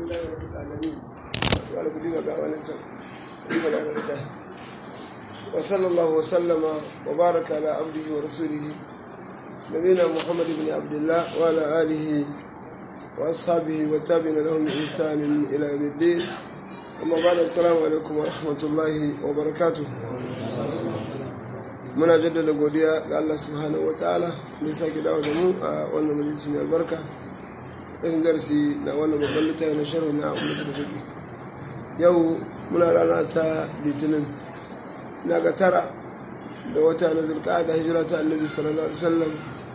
لله رب العالمين وعلى كل مقام وصلى الله وسلم وبارك على عبده ورسوله نبينا محمد بن عبد الله وعلى آله وأصحابه والتابعين لهم بإحسان إلى يوم الدين أما بعد السلام عليكم ورحمة الله وبركاته muna jaddada godiya ga Allah subhanahu wa ta'ala da ya sake dawo da mu a wannan majalisi mai albarka ɗin darsi na wannan babban littafi na sharhu na ummatul fiqh yau muna rana ta litinin na ga tara da wata na zulqa'ada hijira ta annabi sallallahu alaihi wasallam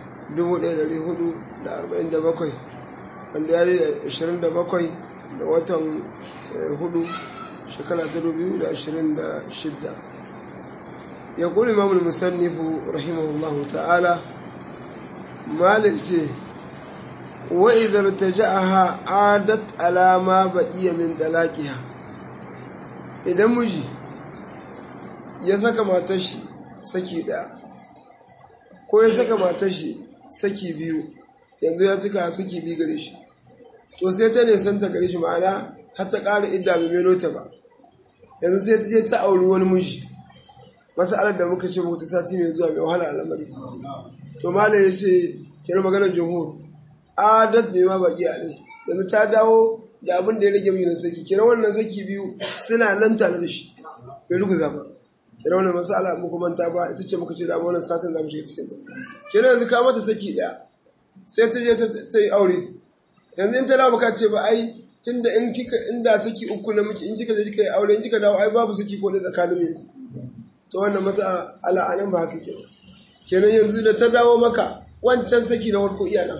1447 wanda ya da 27 da watan hudu shekara ta 2026 يقول الإمام المصنف رحمه الله تعالى مالك وإذا ارتجعها عادت على ما بقي من طلاقها إذا مجي ya saka matar shi saki ɗaya ko ya saka matar shi saki biyu yanzu ya cika saki biyu gare shi to sai ta nisan ta gare shi ma'ana har ta ƙara idda bai melo ta ba yanzu sai ta je ta auri wani miji masalar da muka ce mutu sati mai zuwa mai wahala al'amari to mala ya ce kira maganar jumhur adat mai ma baki a ne yanzu ta dawo da abin da ya rage mai saki kira wannan saki biyu suna nan tare da shi bai ruguza ba kira wannan masala muku manta ba ita ce muka ce da wannan satin za mu shiga cikin ta kira yanzu ka mata saki daya sai ta je ta yi aure yanzu in ta dawo ka ce ba ai tunda in kika inda saki uku na miki in kika je kika yi aure in kika dawo ai babu saki ko da tsakanin mai to wannan mata ala'anan ba haka ke kenan yanzu da ta dawo maka wancan saki na warko iya nan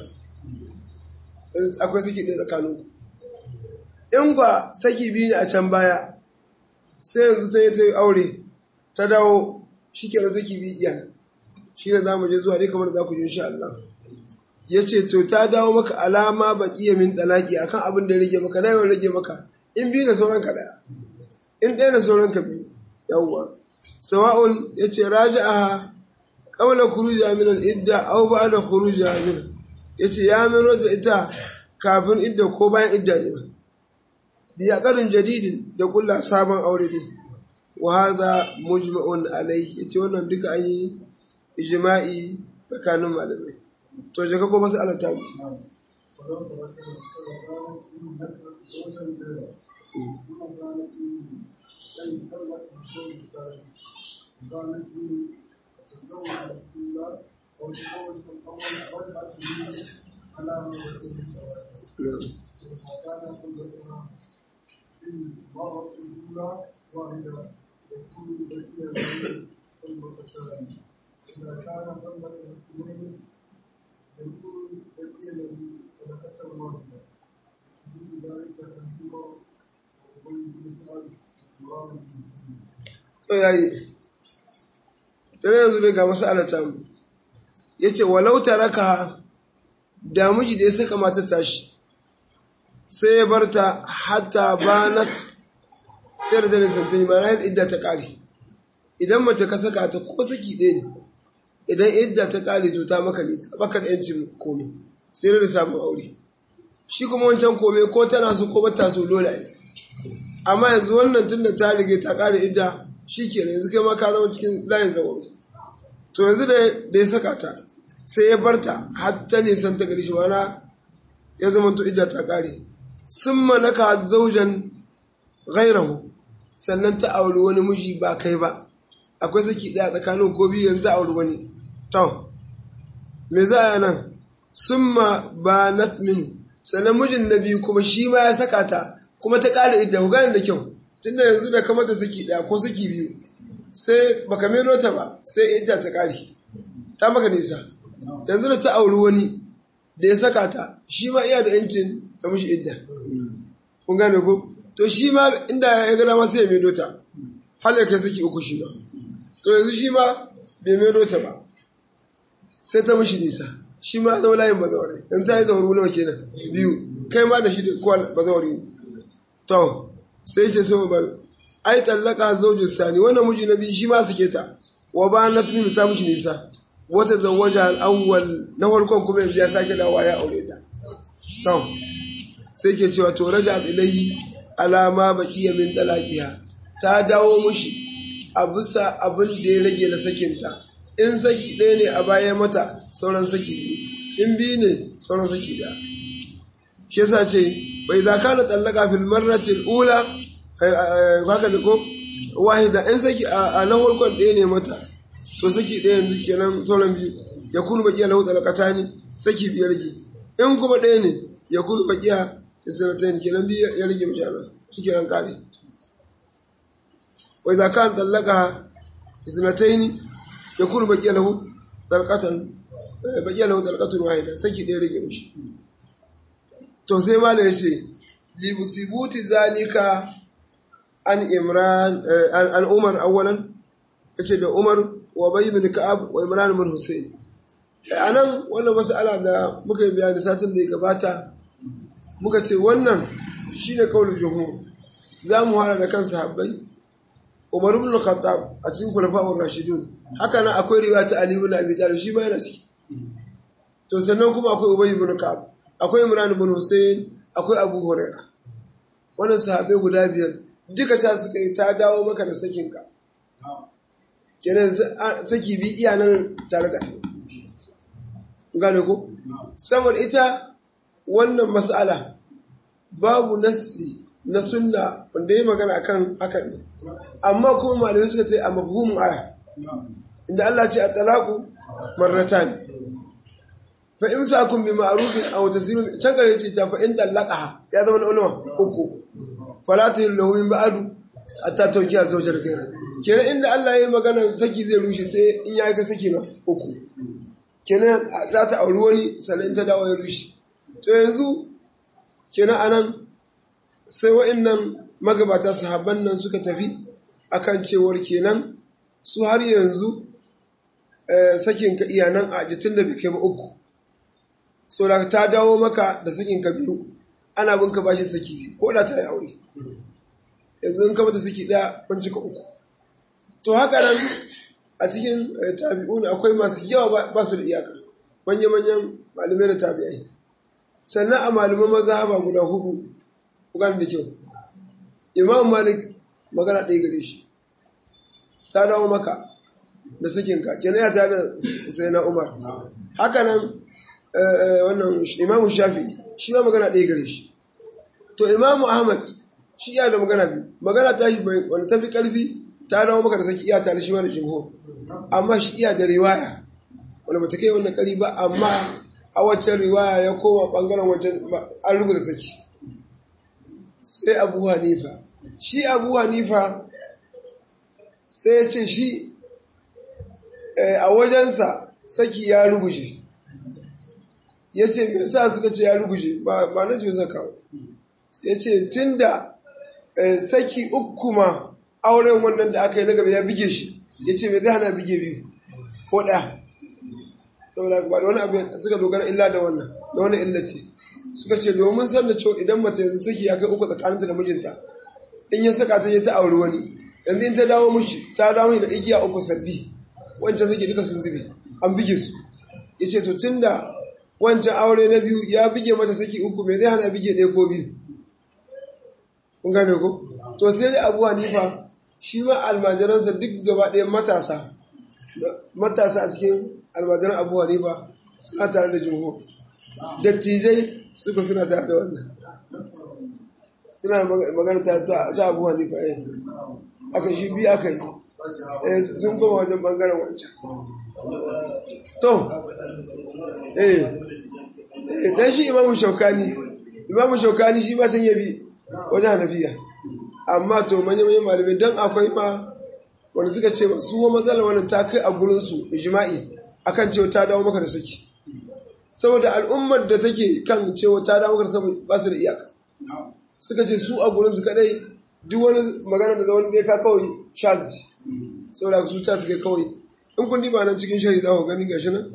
akwai saki ɗaya tsakanin in ba saki biyu ne a can baya sai yanzu ta yi ta yi aure ta dawo shi ke saki biyu iya nan shi ne za mu je zuwa dai kamar za ku ji insha Allah ya ce to ta dawo maka alama baƙi min talaki akan abin da rage maka na yawan rage maka in biyu na sauran ka ɗaya in ɗaya na sauran ka biyu yawwa sawa'un ya ce raja'aha qabla khuruja min al-idda aw ba'da khuruja min yace ya miro da ita kafin idda ko bayan idda ne ba bi aqarin jadidin da kulla sabon aure ne wa hadha mujma'un alayhi yace wannan duka an yi ijma'i tsakanin malamai to je ka ko masu alata mu قالت لي تزوج الأولى أو تزوج الأول رجعت لي على ما يكون الزواج وكان قلتها إن مرت الأولى واحدة يكون بقي قلبتان إذا كان قلبة اثنين يكون بقي له قلبة واحدة مثل ذلك الأمر وبين مثال سؤال المسلمين to yayi tare yanzu daga masalata mu yace walau taraka da miji da ya saka mata tashi sai ya barta hatta banat sai da zane santani ma na idda ta kare idan mace ka saka ta ko saki ɗaya ne idan idda ta kare to ta maka nisa baka da yancin komai sai da samun aure shi kuma wancan komai ko tana so ko bata so dole ne amma yanzu wannan tunda ta rige ta kare idda shi ke yanzu kai ma ka zama cikin layin zawon to yanzu da ya saka ta sai ya barta har ta nisan ta gari shi mana ya zama to idda ta kare sun manaka zaujan gairahu sannan ta auri wani miji ba kai ba akwai saki ɗaya tsakanin ko biyu yanzu ta auri wani to me za a nan sun ma ba minu sannan mijin na biyu kuma shi ma ya saka ta kuma ta ƙara idda ku gane da kyau tunda yanzu da kamata saki ɗaya ko saki biyu sai baka meno ta ba sai ita ta ƙari ta maka nisa yanzu da ta auri wani da ya saka ta shi ma iya da yancin ta mushi idda kun gane ko to shi ma inda ya gada ma sai ya meno ta har ya kai saki uku shi ma to yanzu shi ma bai meno ta ba sai ta mushi nisa shi ma zama layin bazawarai yanzu ta yi zauru nawa kenan biyu kai ma da shi da kowa bazawari ne to sai ce sai ba ai tallaka zaujin sani wannan miji na biyu shi ma suke ta wa ba na tunu ta miji nisa wata zawaja al-awwal na farkon kuma yanzu ya sake dawowa ya aure ta to sai ke cewa to raja ilayhi alama baqiya min talaqiha ta dawo mushi a bisa abin da ya rage na sakinta in saki ɗaya ne a baya mata sauran saki biyu in biyu ne sauran saki ɗaya shi yasa ce bai za ka na tsallaka fil marratil ula haka da ko wahida in saki a na farkon ɗaya ne mata to saki ɗaya yanzu kenan sauran biyu ya kunu baƙiya lahu talakata ne saki biyar rage in kuma ɗaya ne ya kunu baƙiya isnatayn kenan biyu ya rage mishi ana shi kenan kare wai za ka tsallaka isnatayn ya kunu baƙiya lahu talakatan baƙiya lahu talakatun wahida saki ɗaya rage mishi to sai malam ya ce libusibuti zalika an imran an umar awwalan yace da umar wa bay bin ka'ab wa imran bin husayn anan wannan mas'ala da muka yi bayani satin da ya gabata muka ce wannan shine kaulul jumhur za mu hana da kan sahabbai umar ibn khattab a cikin khulafa'ur rashidun haka nan akwai riwaya ta ali ibn abi talib shi ma yana ciki to sannan kuma akwai ubay ibn ka'ab akwai imran bin husayn akwai abu hurairah wannan sahabbai guda biyar duka ta suka yi ta dawo maka da sakinka kenan saki bi iya nan tare da kai gane ko saboda ita wannan mas'ala babu nasi na sunna wanda yi magana akan hakan ne amma kuma malamai suka ce a mafhumin aya inda Allah ce a talaku marratan fa imsakun bi ma'rufin aw tasirun can kare ce ta fa in talaqaha ya zama na ulama uku fala ta lahu min ba'du hatta tawjiha zawjar kaira kenan inda Allah ya yi magana saki zai rushe sai in ya ga saki na uku kenan za ta auri wani sannan ta dawo ya rushe to yanzu kenan anan sai wa'annan magabata sahabban nan suka tafi akan cewar kenan su har yanzu sakin ka iyanan a jitin da bai kai ba uku so da ta dawo maka da sakin ka biyu ana bin ka bashi saki biyu ko da ta yi aure yanzu in ka mata saki ɗaya kun cika uku to haka nan a cikin tabi'un akwai masu yawa ba su da iyaka manya-manyan malamai da tabi'ai sannan a malaman mazhaba guda hudu kukan da kyau imam malik magana ɗaya gare shi ta dawo maka da sakinka kenan ya ta da sai na umar haka nan wannan imamu shafi shi ma magana ɗaya gare shi to imamu ahmad shi iya da magana biyu magana ta shi wanda ta fi ƙarfi ta dawo maka da saki iya tare shi ma da jimhur amma shi iya da riwaya wanda bata kai wannan ƙari ba amma a waccan riwaya ya koma ɓangaren wancan an rubuta saki sai abu hanifa shi abu hanifa sai ya ce shi a wajensa saki ya ruguje ya ce me sa suka ce ya ruguje ba na su saka ya ce tun da saki uku ma auren wannan da aka yi na gaba ya bige shi ya ce me zai hana bige biyu ko ɗaya saboda ba da wani abu suka dogara illa da wannan da wani illa ce suka ce domin san da cewa idan mace yanzu saki ya kai uku tsakaninta da mijinta in ya saka ta je ta auri wani yanzu in ta dawo mishi ta dawo da igiya uku sabbi wancan saki duka sun zube an bige su ya ce to tun da wancan aure na biyu ya bige mata saki uku me zai hana bige ɗaya ko biyu kun gane ko to sai dai abu hanifa shi ma almajiransa duk gaba ɗaya matasa matasa a cikin almajiran abu hanifa suna tare da jumhur dattijai suka suna tare da wannan suna magana ta abu hanifa eh aka shi biyu aka yi eh sun koma wajen bangaren wancan to eh eh dan shi imamu shaukani imamu shaukani shi ma can yabi wajen hanafiya amma to manyan malamai dan akwai ma wanda suka ce su wa matsalar wannan ta kai a gurinsu ijma'i akan cewa ta dawo maka da saki saboda al'ummar da take kan cewa ta dawo maka da saki ba su da iyaka suka ce su a gurinsu kadai duk wani magana da wani zai ka kawai shazi saboda su ta suke kawai in kun diba nan cikin shari za ku gani gashi nan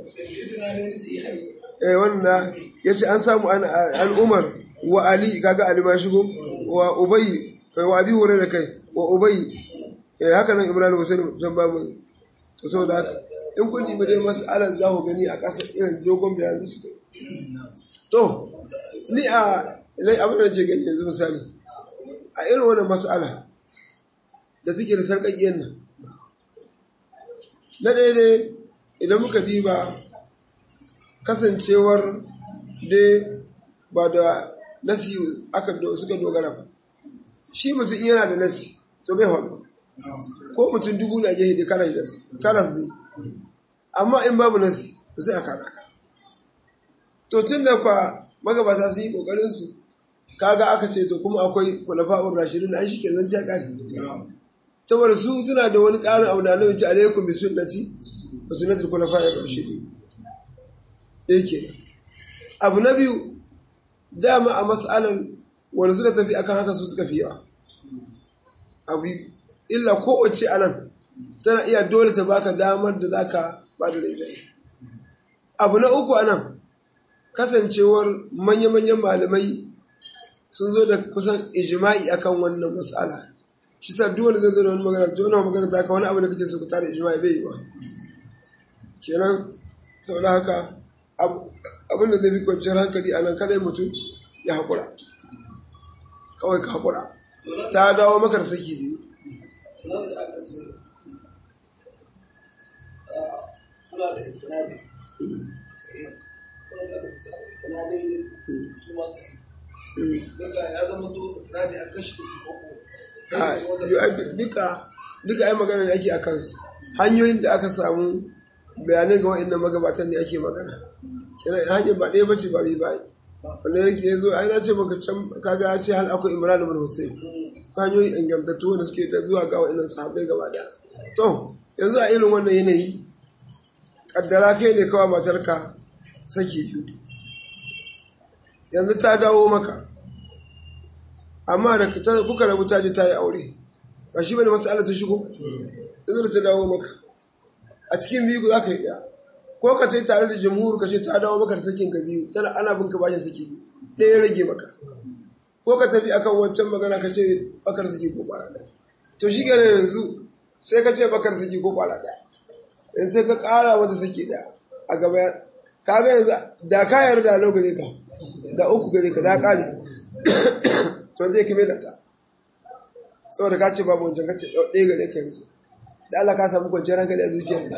eh wannan yace an samu an umar wa ali kaga ali ma shigo wa ubay wa abi hurairah kai wa ubay eh haka nan ibrahim husain zan babu to saboda haka in kun dibi dai mas'alan za ku gani a ƙasa irin dogon bayanin da suka to ni a idan abin da nake gani yanzu misali a irin wannan mas'ala da take da sarƙaƙiyar nan na ɗaya ne idan muka diba kasancewar dai ba da nasi aka suka dogara ba shi mutum yana da nasi to bai haɗu ko mutum dubu na gehe da kana nasi kana su amma in babu nasi ba sai a kada ka to tun da kwa magabata su yi kokarin su kaga aka ce to kuma akwai kulafa'ur rashidun an shi ke zan ci kare saboda su suna da wani ƙarin abu da annabi ce alaikum bi sunnati wa sunnatul khulafa'ir rashidin dai kenan abu na biyu dama a mas'alan wanda suka tafi akan haka su suka fi yawa abu illa kowace anan tana iya dole ta baka damar da zaka ba da rinjaye abu na uku anan kasancewar manya-manyan malamai sun zo da kusan ijma'i akan wannan mas'ala shi sa duk wanda zai zo da wani magana sai wani magana ta ka wani abu da kace so ka tare ijma'i bai yi ba kenan saboda haka abin da zai fi kwanciyar hankali a nan kadai mutum ya haƙura kawai ka haƙura ta dawo makar saki biyu nan da aka ce suna da istinadi kuna da aka ce istinadi su masu yi duka ya zama to istinadi a kashi uku duka duka ai magana ne ake a kansu hanyoyin da aka samu bayanai ga wa'annan magabatan ne ake magana kenan hanyar ba ɗaya bace ba bai bayi wanda yake ya zo ai na ce maka can kaga ya ce hal akwai imran ibn hussein hanyoyin ingantattu wanda suke da zuwa ga wa'annan sahabbai gaba daya to yanzu a irin wannan yanayi kaddara kai ne kawai matarka saki biyu yanzu ta dawo maka amma da kuka rabu ta je ta yi aure ba shi bane matsala ta shigo yanzu da ta dawo maka a cikin biyu za ka yi ɗaya ko ka ce tare da jamhur ka ce ta dawo maka da sakin ka biyu tana ana bin ka bashin saki biyu ɗaya ya rage maka ko ka tafi akan wancan magana ka ce bakar saki ko kwara ɗaya to shi kenan yanzu sai ka ce bakar saki ko kwara ɗaya yanzu sai ka ƙara mata saki ɗaya a gaba ka ga yanzu da ka yarda lau gare ka da uku gare ka da ƙare to zai kime da ta saboda ka ce babu wancan ka ce ɗaya gare ka yanzu da Allah ka samu kwanciyar hankali a zuciyarka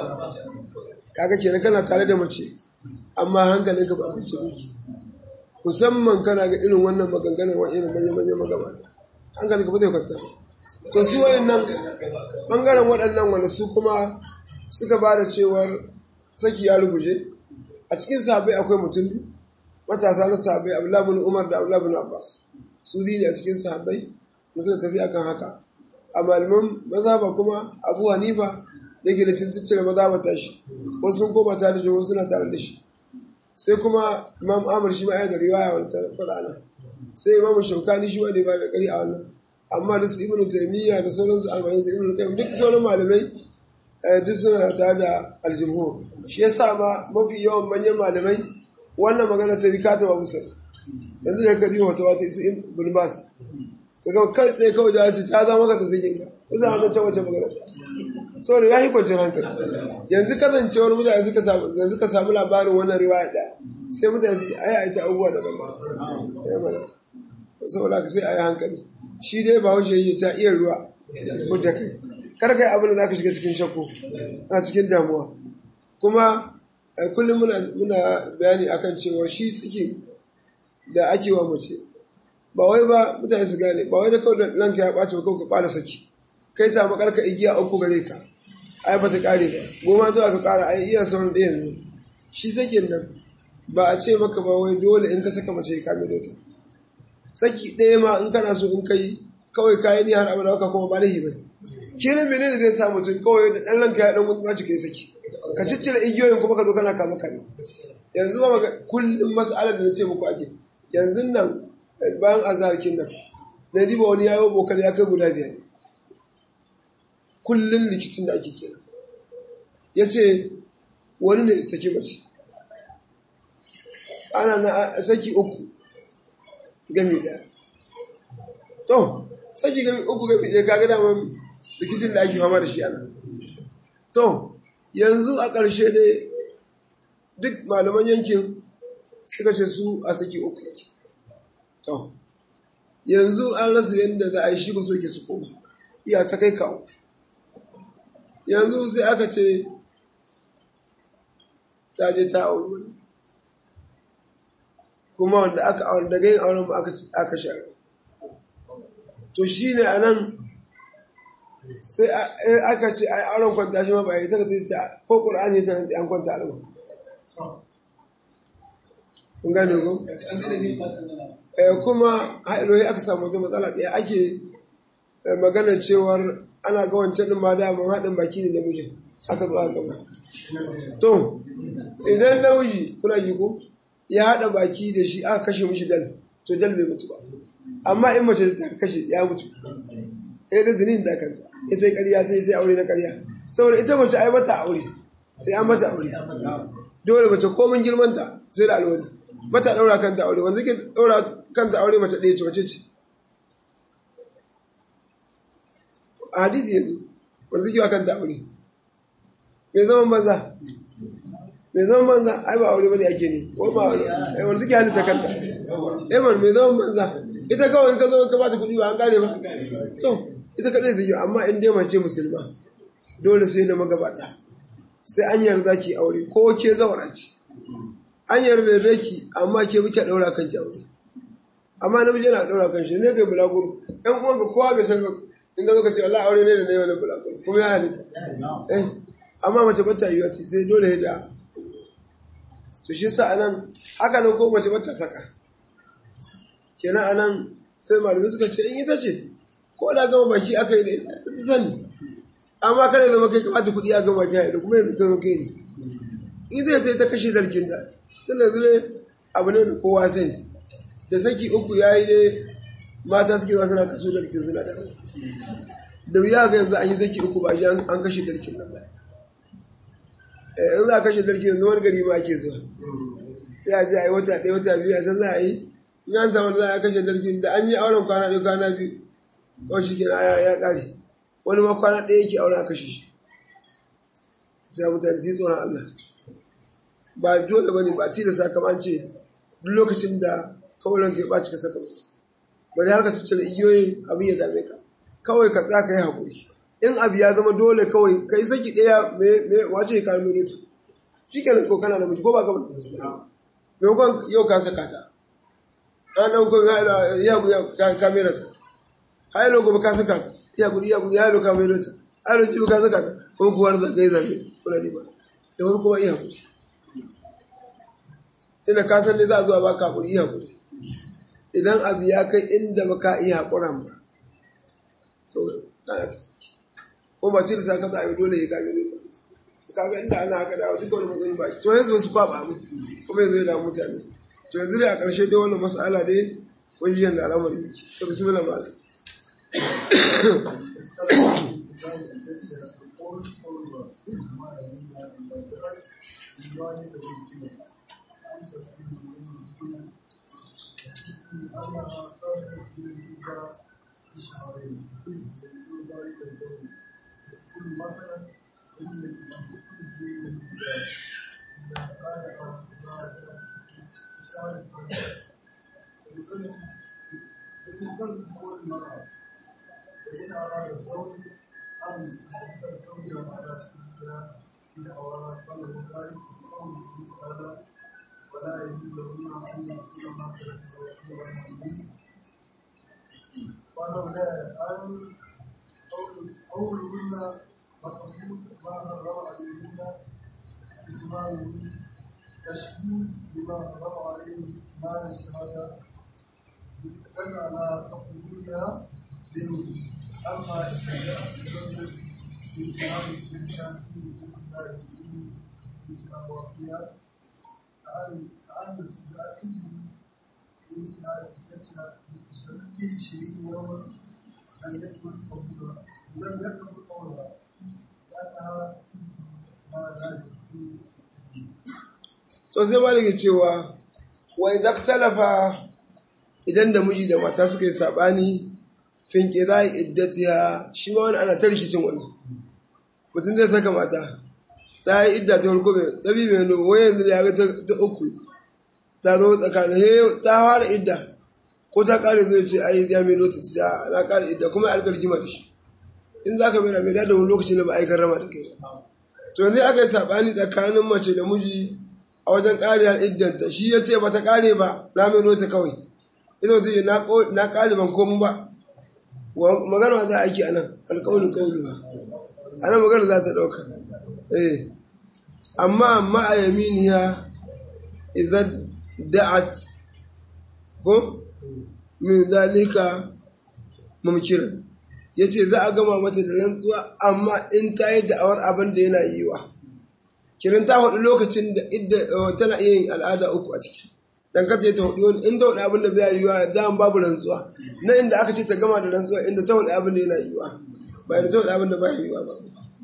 kaga kenan kana tare da mace amma hankalinka ba ku ci miki musamman kana ga irin wannan maganganun wa irin manyan manyan magabata hankalinka ba zai kwanta to su wayannan bangaren waɗannan wanda su kuma suka ba da cewar saki ya ruguje a cikin sahabbai akwai mutum biyu matasa na sahabbai Abdullah bin Umar da Abdullah bin Abbas su biyu ne a cikin sahabbai da suka tafi akan haka a malaman mazhaba kuma Abu Hanifa da ke da cincin mazhaba tashi wasu sun koma tare da wasu suna tare da shi sai kuma Imam Ahmad shi ma ya da riwaya wani ta faɗa nan sai Imam Shaukani shi ma da ba da kari a wannan amma da su Ibn Taymiyyah da sauransu albayin su Ibn Qayyim duk sauran malamai duk suna tare da aljumhur shi yasa ma mafi yawan manyan malamai wannan magana ta rika ta babu sana yanzu da ka wata wata isu ibn bas kaga kai tsaye kawai da ce ta zama ka da zikin ka kusa hannun can wata magana saboda ya yi kwanciyar hankali yanzu kasancewar mutane suka samu yanzu ka samu labarin wannan riwaya ɗaya sai mutane su ai ai ta abubuwa da ban ya mana saboda ka sai ai hankali shi dai ba haushe yi ta iya ruwa mutta kai kar kai abin da zaka shiga cikin shakku na cikin damuwa kuma kullum muna bayani akan cewa shi tsiki da ake wa mace ba wai ba mutane su gane ba wai da kawai da ranka ya ɓaci ba kawai ka ɓara saki kai ta makarka igiya uku gare ka ai ba ta ƙare ba goma zuwa ka ƙara ai iya sauran ɗaya yanzu shi sakin nan ba a ce maka ba wai dole in ka saka mace ka mai dota saki ɗaya ma in kana so in kai kawai kayi ni har abada ka kuma ba lahi ba kenan menene zai sa mutum kawai da ɗan ranka ya ɗan mutu ɓaci kai saki ka ciccire igiyoyin kuma ka zo kana kama kane yanzu ba maka kullum mas'alar da na ce muku ake yanzu nan bayan azarkin nan na diba wani yayo bokar ya kai guda biyar kullum rikicin da ake kenan ya ce wani ne saki mace ana na saki uku gami daya to saki gami uku gami daya kaga daman rikicin da ake fama da shi ana to yanzu a ƙarshe dai duk malaman yankin suka ce su a saki uku yake to yanzu an rasa yadda za a yi shi ba so ke su koma iya ta kai kawo yanzu sai aka ce ta je ta auri wani kuma wanda aka aure daga yin auren ba aka share to shi ne a nan sai aka ce ai auren kwanta shi ma ba yi ta ta ko ƙura'ani ta rantsi an kwanta alama kun gane ko kuma haɗoyi aka samu wata matsala ɗaya ake magana cewar ana ga wancan ɗin ma daman haɗin baki ne namijin aka zo aka gama to idan namiji kuna ji ko ya haɗa baki da shi aka kashe mishi dal to dal bai mutu ba amma in mace ta kashe ya mutu ya da zinin da kanta ita yi ƙarya ta yi ta aure na ƙarya saboda ita mace ai mata aure sai an mata aure dole mace komin girmanta sai da alwali mata ɗaura kanta aure wanda ke ɗaura kanta aure mace ɗaya ce wace ce a hadisi yanzu wanda suke wa kanta aure mai zaman banza mai zaman banza ai ba aure bane ake ne ko ba aure ai wanda suke halitta kanta eh man mai zaman banza ita kawai in ka zo ka bata kuɗi ba an kare ba to ita kadai zai yi amma in dai mace musulma dole sai da magabata sai an yarda ki aure ko ke zawara ce an yarda da ki amma ke muke daura kan ki aure amma namiji yana daura kan shi ne kai bulaguro ɗan uwanka kowa bai san in ga ka ce Allah aure ne da ne wani bulaguro kuma ya halitta eh amma mace ba ta yiwa ce sai dole da to shi sa anan haka nan ko mace ba ta saka kenan anan sai malamai suka ce in ita ce ko da gama baki aka yi da ita ta sani amma kada zama kai kamata kuɗi a gama jihar da kuma yanzu kai kai ne in zai sai ta kashe dalkin da tun da zule abu ne da kowa sani da saki uku ya yi dai mata suke wasu na kaso dalkin suna da da wuya ga yanzu an yi saki uku ba an kashe dalkin nan ba in za a kashe dalkin yanzu wani gari ma ake zuwa sai a je a yi wata ɗaya wata biyu a san za a yi in an samu da za a kashe dalkin da an yi auren kwana ɗaya kwana biyu kawai shi kenan ya ƙare wani ma kwana ɗaya yake auren a kashe shi sai mutane sai tsoron Allah ba dole bane ba tilasta kamar an ce duk lokacin da kaulan ka ya ɓaci ka saka musu bari har ka ciccire igiyoyin abin ya dame ka kawai ka tsaya ka yi haƙuri in abu ya zama dole kawai ka yi saki ɗaya me wace ya kawo minuta shi ke ko kana da miji ko ba ka mutu me kwan yau ka saka ta an ɗauko ya ya kamera ta har yau gobe ka saka ta ya guri ya guri ya yau ka mai ta har yau ka saka ta kuma kuwar zagaye zagaye kuna riba da wani kuma iya haƙuri tunda ka san dai za a zuwa baka haƙuri iya haƙuri idan abu ya kai inda baka iya haƙuran ba to kana fi ciki ko ba tilsa ka za a yi dole ya kame ta kaga inda ana haka dawo duka wani matsayin ba to yanzu wasu kwaba mu kuma yanzu ya damu mutane to yanzu dai a ƙarshe dai wannan mas'ala dai wani yanda al'amari yake to bismillah malam فإن أراد الزوج أن يحب الزوجة على سبيلها في أوراق ذلك قوله تعالى ولا يجوز لهن أن يكون ما تزوجون ولولا أن قولهن مقبول ما حرم عليهن إجمالهن تشهيد بما حرم عليهم إجمال الشهادة دل على قبولها منه أما إذا جاءت الزوجة بإجمال الإنسان في الله انتهاء وقتها كأن كأن تأكيد انتهاء عدتها بعشرين يوما لم يكن قبولها لم يكن قولها لأنها ما لا يكون to sai maliki cewa wa idza talafa idan da miji da mata suka yi sabani fin qira'i iddatiha shi ma wani ana ta rikicin wannan mutum zai saka mata ta yi idda ta farko bai ta bi mai nubu wai yanzu ya ga ta uku ta zo tsakanin he ta fara idda ko ta kare zai ce ai ya mai lota ta na kare idda kuma alƙar rigima da shi in za ka mai mai da wani lokacin da ba a yi garrama da kai ba to yanzu aka yi saɓani tsakanin mace da miji a wajen ƙariyar iddanta shi ya ce ba ta ƙare ba na mai lota kawai ita wata ce na ƙare ban komu ba magana za a aiki a nan alƙaunin ƙaunin ba a nan magana za ta ɗauka eh amma amma a yaminiya idan da'at ko min zalika mumkirin ya ce za a gama mata da rantsuwa amma in ta yi da'awar abin da yana yiwa kirin ta hudu lokacin da tana iya yin al'ada uku a ciki dan ka ce ta hudu wani in ta hudu abin da bai yiwa da babu rantsuwa na inda aka ce ta gama da rantsuwa inda ta hudu abin da yana yiwa ba da ta hudu abin da ba yiwa ba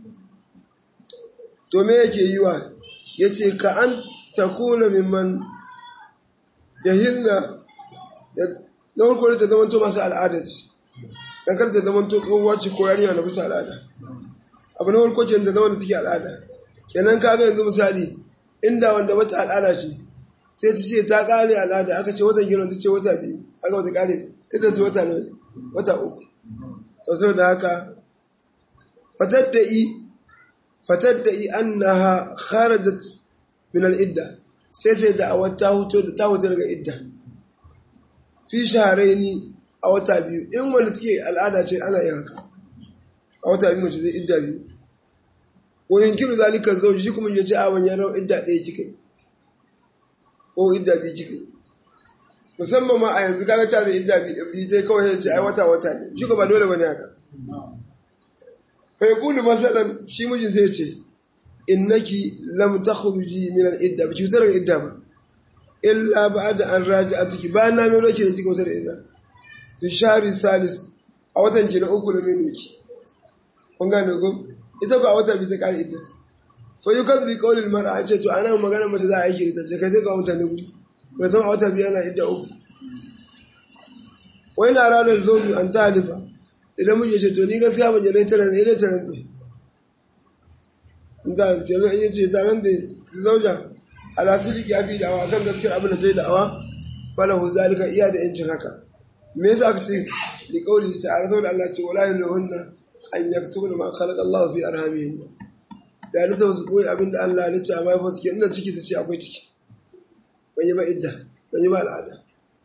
to me yake yiwa ya ce ka an takuna mimman yahilna na farko da ta zama to masu al'ada ce dan kar ta zama to tsohuwa ce ko yarinya na bisa al'ada abu na farko ce ta zama da take al'ada kenan ka ga yanzu misali inda wanda wata al'ada ce sai ta ce ta kare al'ada aka ce watan giron ta ce wata biyu aka wata kare ita su wata ne wata uku sosai da haka fataddai fataddai annaha kharajat min al-idda sai ce da awar ta huto da ta huto daga idda fi shaharaini a wata biyu in wanda take al'ada ce ana yin haka a wata biyu mace zai idda biyu ko yankiru zalika zauji shi kuma ya ce a wani yaran idda ɗaya kika yi ko idda biyu kika yi musamman ma a yanzu kaga ta da idda biyu ta kawai ya ce ai wata wata ne shi ko ba dole bane haka fa yaqulu masalan shi mijin zai ce innaki lam takhruji min al-idda bi cutar idda ba illa ba'da an raja'atuki ba na mai lokaci da kika wutar idda fi shahri salis a watan ki na uku da mai lokaci kun gane ko ita ko a wata bi ta kare idda fa yukaz bi qawli al-mar'a an ce to ana magana mace za a yi ta ce kai sai ga mutane guri ga zama a wata biyu yana idda uku wai na ranar zobi an talifa idan mun ce to ni gaskiya ban jere ta rantsa ile ta rantsa da kenan in yace ta rantsa zauja ala siliki abi da'awa kan gaskiyar abin da ta yi da'awa falahu zalika iya da yancin haka me yasa aka ce li qawli ta'ala saboda Allah ce wala yunhunna an yaktubuna ma khalaqa Allah fi arhamihin ya nisa su koyi abin da Allah ya ce amma fa suke inda ciki su ce akwai ciki ban yi ba idda ban yi ba al'ada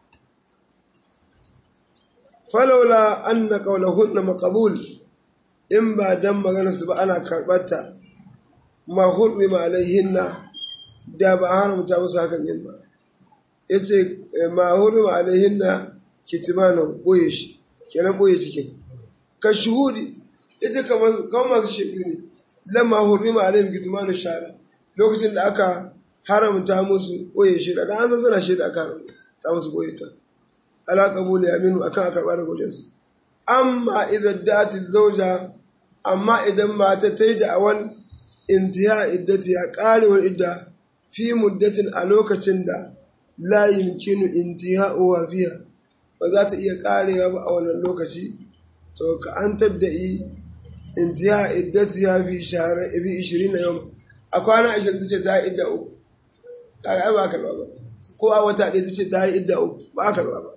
falaula anna qawlahunna maqbul in ba dan magana su ba ana karbata ma hurrima alaihinna da ba haramta musu hakan yin ba yace ma hurrima alaihinna kitmanan boye shi kenan boye cikin ka shuhudi yace kamar kamar masu shaidu ne lamma hurrima alaihim kitmanu shara lokacin da aka haramta musu boye shi da an san sana shi da aka haramta musu boye ta ala qabuli aminu akan a karba daga wajensu amma idan dati zauja amma idan mata ta yi da'awan intiha iddati ya karewar idda fi muddatin a lokacin da la yumkinu intiha'uha fiha ba za ta iya karewa ba a wannan lokaci to ka an tadda'i intiha iddati ya fi shahara ibi 20 yau a kwana 20 tace ta yi idda uku kaga ba ka ba ko a wata ɗaya tace ta yi idda uku ba ka ba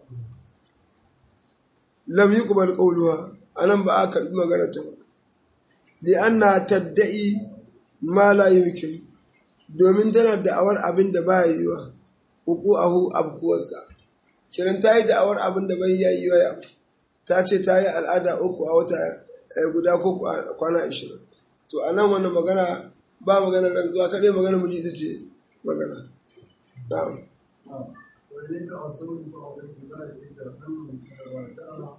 lam yuqbal qawluha anan ba aka yi magana ta ba li anna tadda'i ma la yumkin domin tana da'awar abin da ba yiwa hukuahu abkuwarsa kiran ta yi da'awar abin da bai yi wa ya ta ce ta yi al'ada uku a wata guda ko kwana ashirin to a nan wannan magana ba magana nan zuwa kaɗai magana mu ita ce magana na'am وإن أصروا بعد ابتداء إذا أنهم راجعها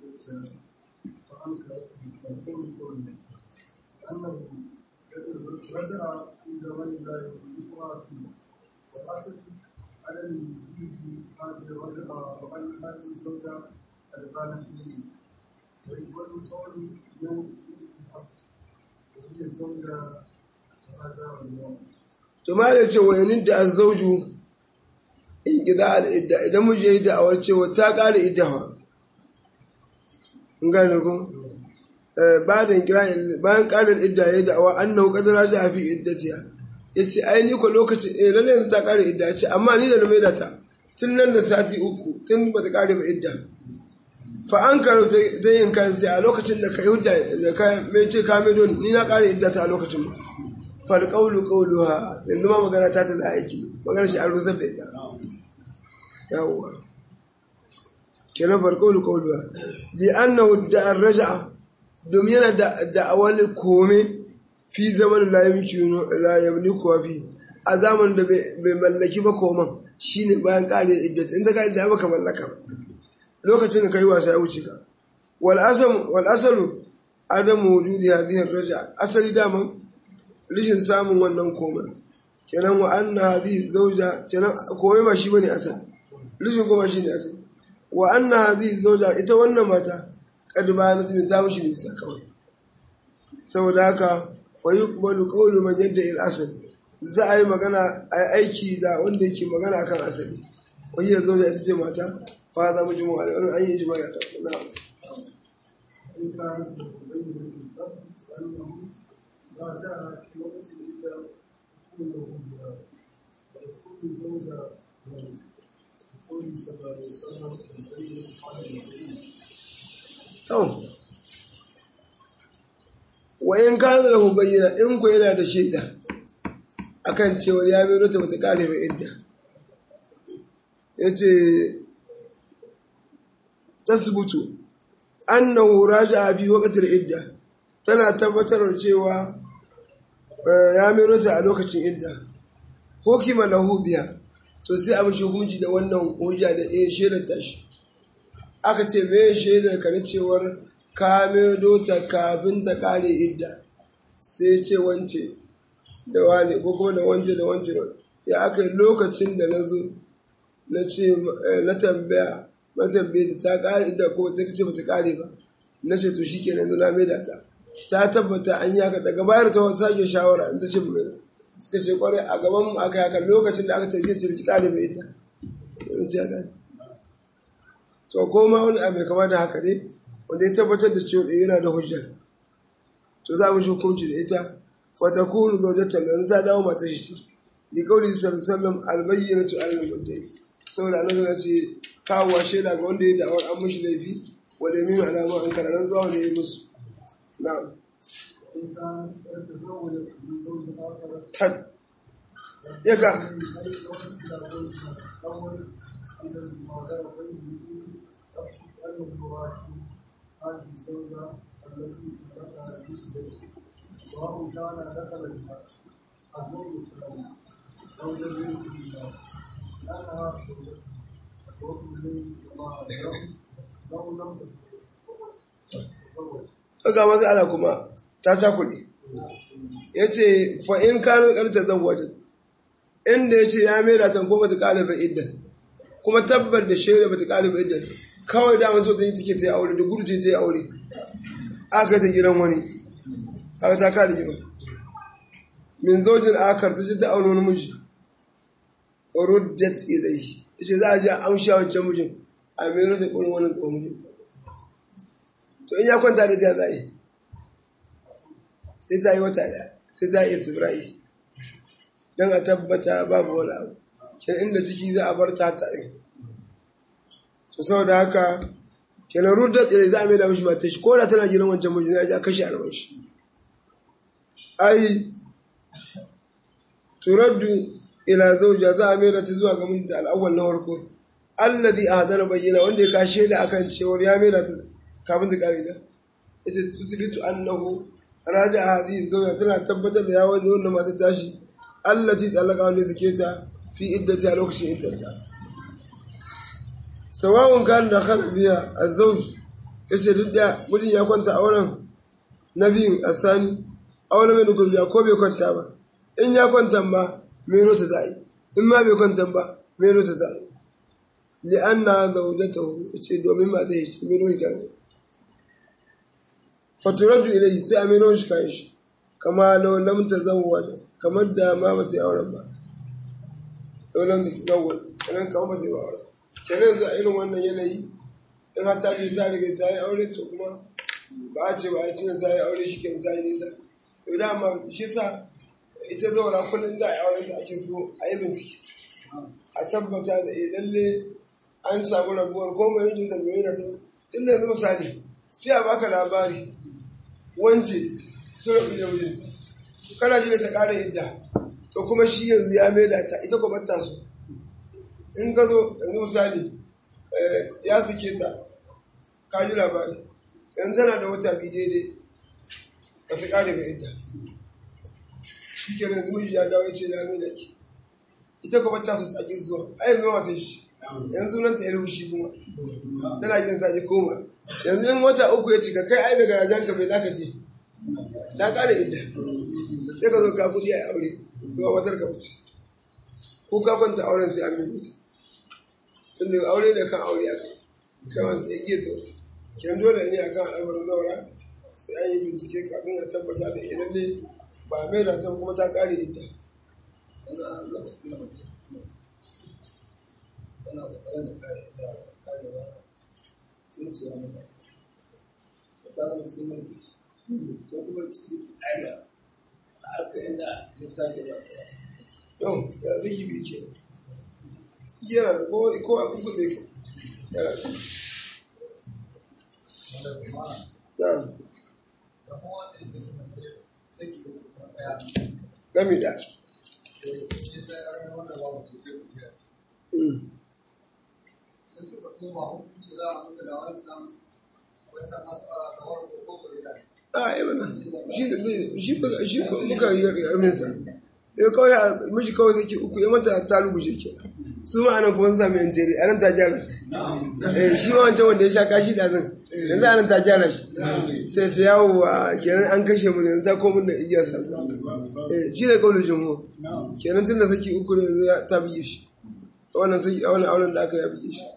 فأنكرت تقول قول أنه رجع في زمن لا يذكر فيه والأصل عدم وجود هذه الرجعة وأن هذه الزوجة قد بانت لي والقول يوم الأصل وهي الزوجة هذا اليوم to ma da ce wa yanin da azzauju in gida al'idda idan miji ya yi da'awar cewa ta ƙara iddawa in gane ku bayan ƙarin idda ya yi da'awa an nau ƙadara ta fi iddatiya ya ce ai ni ko lokaci eh lalle yanzu ta ƙara idda ya ce amma ni da na maida ta tun nan da sati uku tun ba ta kare ba idda fa an karo ta yin kan sai a lokacin da ka yudda da ka mai ce ka mai don ni na kare idda ta a lokacin ba fal qawlu qawluha yanzu ma magana ta ta da aiki magana shi an rusar da ita yawwa kenan fal qawlu qawluha li annahu da arja'a domin yana da da'awar kome fi zaman la yamliku wa fi a zamanin da bai mallaki ba koman shine bayan kare iddat in ta kare da baka mallaka lokacin da kai wasa ya wuce ka wal asam wal asalu adamu wujudi hadhihi raja asali daman rishin samun wannan koman kenan wa anna hadhihi zawja kenan komai ba shi bane asali rishin kuma shine asali wa anna hadhihi zawja ita wannan mata kad bayanat min ta mushi nisa kawai saboda haka fa yuqbalu qawlu man yadda il asl za a yi magana a yi aiki da wanda yake magana akan asali wani ya zo da ita ce mata fa za mu ji mu wani an yi jima'a ta sana إن كانت مبينة الفرد فأنه ما جاء في وقت الإجابة كله بها ويكون زوجة قول صلى الله عليه وسلم البينة على المبين to wa in kana lahu bayyana in ku yana da shaida akan cewa ya mai rota bata kare mai idda yace tasbutu annahu raja'a fi waqtil idda tana tabbatar cewa ya mai rota a lokacin idda hukima lahu biya to sai a mishi hukunci da wannan hujja da eh shaidar tashi aka ce me shaidar ka na cewar ka maido ta kafin ta kare idda sai ce wance da wane ko kuma da wance da wance ya aka yi lokacin da na zo na ce na tambaya na tambaye ta ta kare idda ko ta ce bata kare ba na ce to shikenan yanzu na maida ta ta tabbata an yi haka daga bayar ta wata sake shawara in ta ce mai suka ce kwarai a gaban mu aka yi haka lokacin da aka tafiye ce biki kare mai idda in ce ya gane to ko ma wani abu kama da haka ne wanda ya tabbatar da cewa yana da hujjar to za mu shi hukunci da ita fatakunu zaujatan yanzu ta dawo mata shi ce ni kauli sallallahu alaihi wasallam albayyinatu alal mudda'i saboda annabi ya ce kawo shaida ga wanda ya da'awar an mishi laifi wal yaminu ala ma ankara ran zuwa ne musu na'am إن كانت قد تزوجت من زوج آخر tad yaga أي وقت إلى زوجها الأول الذي ما غير بينه تخشى أنه يراجع هذه الزوجة التي دخل مثله سواء كان دخل بها الزوج الثاني أو لم يكن بها لأنها زوجته وفي الليل وما له لو لم تتزوج ga matsala kuma ta cakuɗe ya ce fa'in kanin ƙarta zan wajen inda ya ce ya mera ta ko bata ƙalibar iddan kuma tabbar da shaida bata ƙalibar iddan kawai dama so ta yi take ta yi aure da gurje ta yi aure aka ta gidan wani aka ta kare ba min zojin akar ta ce ta aure wani miji ruddat ilai ya ce za a ji a amsha wancan mijin a mera ta ƙurin wani tsohon mijinta to in ya kwanta da ta zai sai ta yi wata daya sai ta yi tsibirai don a tabbata babu wani abu kenan inda ciki za a bar ta ta yi to saboda haka kenan rudar tsire za a mai da mashi mata shi ko da tana gidan wancan mijin ya ji a kashe alwan shi ai turaddu ila zauja za a mai da ta zuwa ga mijinta al'awwal na farko alladhi ahdara bayyana wanda ya kashe da akan cewar ya mai da ta kafin ta kare da ita tusbitu annahu raja hadhihi zawja tana tabbatar da yawon wannan mata tashi allati talaka wanda suke ta fi iddati a lokacin iddata sawa'un kan da khala biya azwaj yace duk da mijin ya kwanta auren nabiyin asani auren mai dukkan ya ko bai kwanta ba in ya kwanta ba meno ta zai in ma bai kwanta ba meno ta zai li'anna zawjatahu yace domin mata yace meno ka faturaju ilai sai a meno shi kayan shi kama lau lam tazawwaj kamar da ma ba ta yi auren ba lau lam tazawwaj kenan kamar ba ta yi auren kenan yanzu a irin wannan yanayi in har ta je ta riga ta yi aure to kuma ba a ce ba a kina ta yi aure shi kenan ta yi nisa to dama shi sa ita zaura kullum za a yi auren ta ake so a yi bincike a tabbata da eh lalle an samu rabuwar ko mai mijinta mai yana ta tun da yanzu misali sai a baka labari wance sun rabu da mijinta kana ji da ta ƙara idda to kuma shi yanzu ya maida ta ita kuma ta so in ka zo yanzu misali ya suke ta ka ji labari yanzu tana da wata biyu daidai ba ta ƙare mai idda shi ke yanzu miji ya dawo ya ce na maida ki ita kuma ta so ta ƙi zuwa a yanzu ma ta shi yanzu nan ta yi rubushi kuma tana yin ta ji koma yanzu in wata uku ya cika kai ai daga rajan ka bai zaka ce na ƙara idda sai ka zo ka kudi a aure zuwa watar ka wuce ko ka kwanta auren sai an rubuta tun da aure da kan aure aka kawai da iya ta wata kyan dole ne akan al'amarin zaura sai an yi bincike kafin a tabbata da idan ne ba mai da ta kuma ta ƙare idda yanzu a lokacin da mutum ya saki mace yana kokarin da kare da karewa sai ce ya mutu ta zama cikin mulki sai kuma rikici karewa a aka inda ya sake ba ta yau ya zaki bi ke yana da ko ko a kuku zai kai yana da na gami da Mm. a yi mana shi da zai shi ba shi ko muka yi yarmin sa ya kawai a miji kawai sake uku ya mata ta ruguje ke su ma anan kuma sun sami yan tere anan ta gyara su eh shi ma wancan wanda ya sha kashi da zan yanzu anan ta gyara shi sai sai yawo a kenan an kashe mu yanzu ta komin da igiyar sa eh shi da kaulin jumhur kenan tun da saki uku ne yanzu ta biye shi wannan saki wannan auren da aka ya biye shi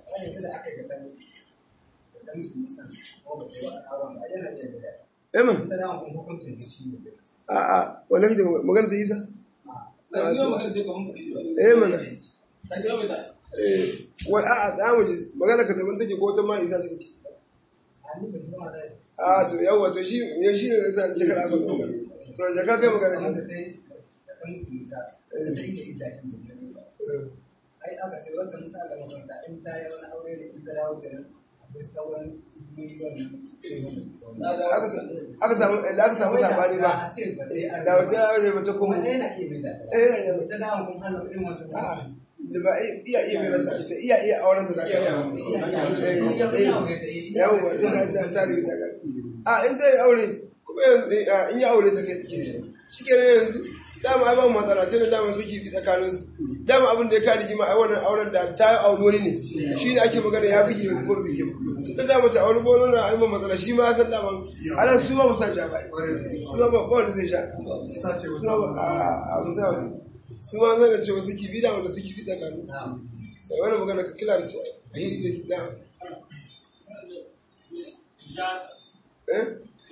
Eman, a'a, wanda kake magana ta isa? Eh mana. Eh, wai a'a, da mu ji magana ka daban take ko wata ma isa take ce. A to yawa to shi ya shi ne zai da cikar aka magana. To jaka kai magana ka. ai aka ce wata misali da makaranta in ta yi wani aure da ita yawo da akwai sauran miliyon Aka sa- aka samu da aka samu sabani ba. Eh, Da wata yawa ne bata kuma. kuma yana iya mai da Eh, yana iya mai. ta dawo kun hana irin wata A'a, da ba iya iya mai rasa ita iya iya auren ta da ka samu. yawon ba tun da ta ta riga ta gani a in ta yi aure kuma yanzu eh, in yi aure ta kai take ce shi ke yanzu dama ai ba mu matsala tun da dama suke bi tsakanin su dama abin da ya kare jima ai wannan auren da ta yi aure wani ne shi ne ake magana ya bige yanzu ko bige ba tun da dama ta aure bono na ai ba matsala shi ma ya san dama ana su ma ba sa ja ba su ma ba ba wanda zai sha su ma ba a a ba sa wani su ma zan da cewa suke bi dama da suke bi tsakanin su da wani magana ka kila da su a hiri zai dama eh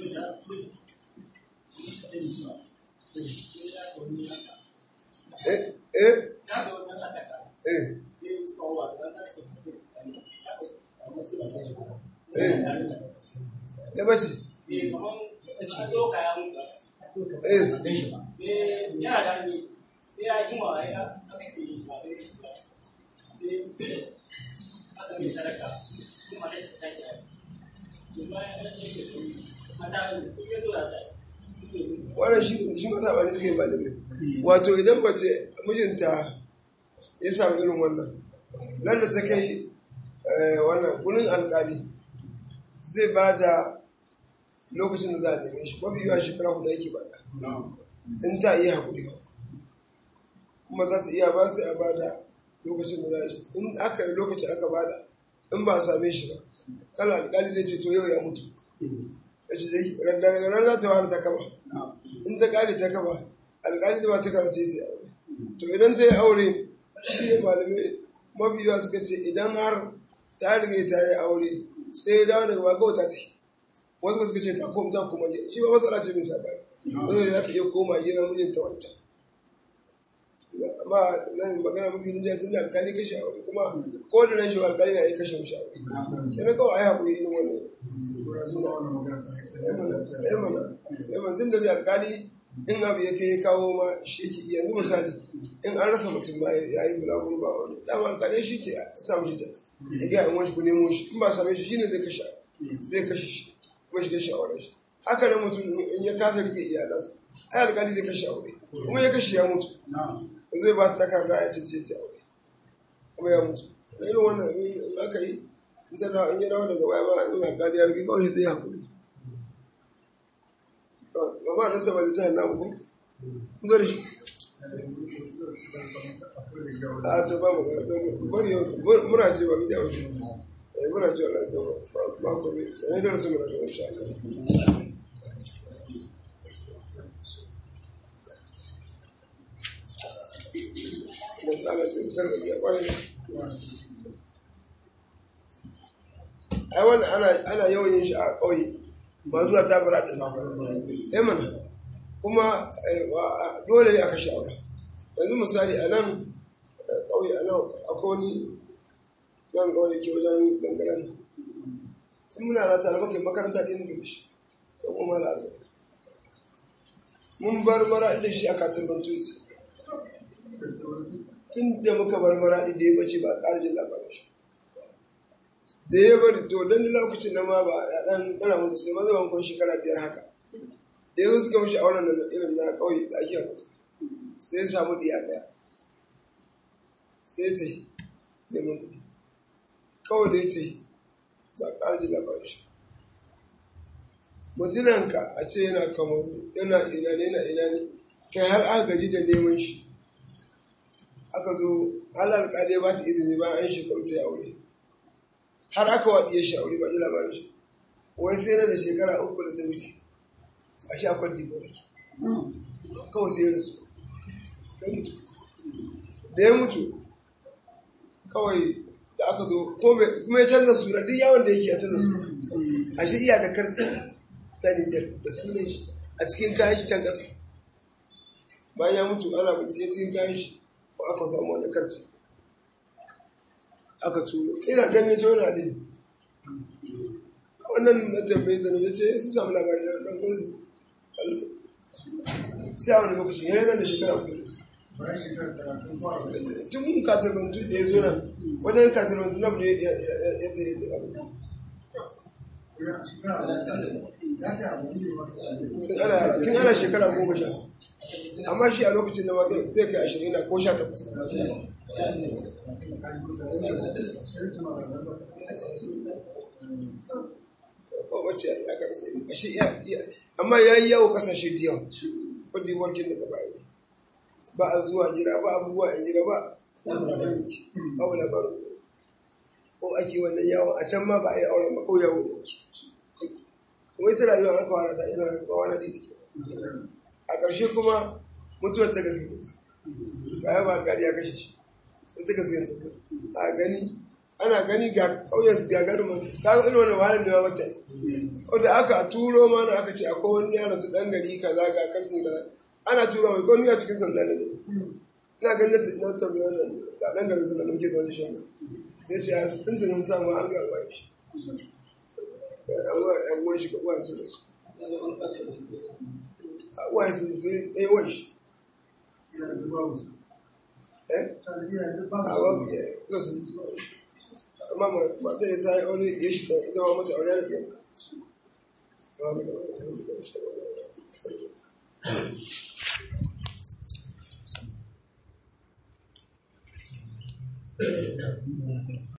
eh eh eh eh ya bace eh wannan shi shi ma sabani suke yi malamai wato idan mace mijinta ya samu irin wannan nan da ta kai eh, wannan gurin alkali zai ba da lokacin da za a neme shi mafi yawa shekara hudu yake ba da in ta iya haƙuri ba kuma za ta iya ba sai a ba da lokacin da za a shi in aka yi lokacin aka ba da in ba a same shi ba kala alkali zai ce to yau ya mutu ya ce zai daga ran za ta fara ta kaba in ta kare ta kaba alkali zai ba ta karata ya ta yi aure to idan ta yi aure shi ne malamai mafi yawa suka ce idan har ta riga ta yi aure sai ya dawo daga baka ta yi wasu ba suka ce ta koma ta koma gida shi ba matsala ce mai sabani wanda za ta iya koma gida mijinta wanta amma nan magana mafi nuna tun da alkali kashe aure kuma ko da rashin alkali na iya kashe mishi aure sai na kawai a yi haƙuri irin wannan ya mana ya mana tun da alkali in abu ya kai ya kawo ma shi ke yanzu misali in an rasa mutum ba ya yi bulaguro ba wani dama alƙalai shi ke samu shi tat ya gaya in wani ku nemo shi in ba same shi shine zai kashe zai kashe shi kuma shi kashe auren shi haka nan mutum in ya kasa rike iyalansa ai alƙali zai kashe aure kuma ya kashe ya mutu zai ba ta takarda ya ce ce aure kuma ya mutu da irin wannan in aka yi in ta dawo in ya dawo daga baya ma in alƙali ya rike kawai zai haƙuri gaba nan taɓa littafin namu ko kun zo da shi a to ba mu ga to bari yau muna ce ba mu ja wuce eh muna ce Allah to ba ko ne ne da rasu muna ga insha Allah masala ce misal ga ya kwarai ai wannan ana ana yawan yin shi a ƙauye ba zuwa tabura ɗin eh mana kuma dole ne a kashe aure yanzu misali a nan ƙauye a nan akwai wani nan ƙauye ke wajen dangaren tun muna na tare muka makaranta ɗin muka da shi da kuma mala mun bar mara da shi a katin bantuzi tun da muka bar mara da ya bace ba a ƙarjin labarin shi da ya bari to dan lokacin na ma ba ya dan dana musu sai maza ban kun shekara biyar haka da yanzu suka mishi auren da irin na kauye da ake mutu sai ya samu diya daya sai ta yi neman kuɗi kawai da ya ta yi ba ƙarji labarin shi mutunanka a ce yana kamaru yana ina ne yana ina ne kai har aka gaji da neman shi aka zo halar ƙade ba ta izini bayan an shekaru ta yi aure har aka waɗiye shi aure ba ji labarin shi wai sai na da shekara uku da ta wuce a shi akwai dibo yake kawai sai ya rasu ya mutu da ya mutu kawai da aka zo kuma ya canza suna duk yawon da yake ya canza suna a shi iya da karti ta Nijar da sunan shi a cikin kayan shi can ƙasa bayan ya mutu ana bincike cikin kayan shi ko aka samu wani karti aka turo ina ganin jona ne wannan na tambayi zane da ce sun samu labari na ɗan kunsu sai a wani lokaci ya yana da shekara kudu da su tun katarbantu da ya zo nan wajen katarbantu na bude ya ta yi ta abu tun ana shekara goma sha amma shi a lokacin da ma zai kai ashirin na ko sha takwas wace ya karsa ashe amma ya yi yawo kasashe da yawa wadda warkin daga baya ne ba a zuwa jira ba abubuwa a jira ba ba wala baro ko ake wannan yawon a can ma ba a yi auren ba ko yawo ne ake wai ta rayuwa aka wara ta ina ba wani da take a ƙarshe kuma mutuwar ta gaske ta zo baya ba gari ya kashe shi sai ta gaske ta zo a gani ana gani ga ƙauyen su gagarin mutu ta ga irin wani wahalar da ya mata wanda aka turo mana aka ce akwai wani yara su ɗan gari kaza ga karfin kaza ana turo mai kwanu a cikin sanda da gani ina ganin na tambayi wannan ga ɗan garin su da muke da wani shan nan sai ce a tuntunin samu an ga alwaye shi yan uwan shi ga uwan su da su a uwan su da su ɗaya uwan shi eh a babu ya ga su mutu ba shi amma mata ya ta yi aure ya shi ta ita ma mata aure da ɗiyanka Thank you.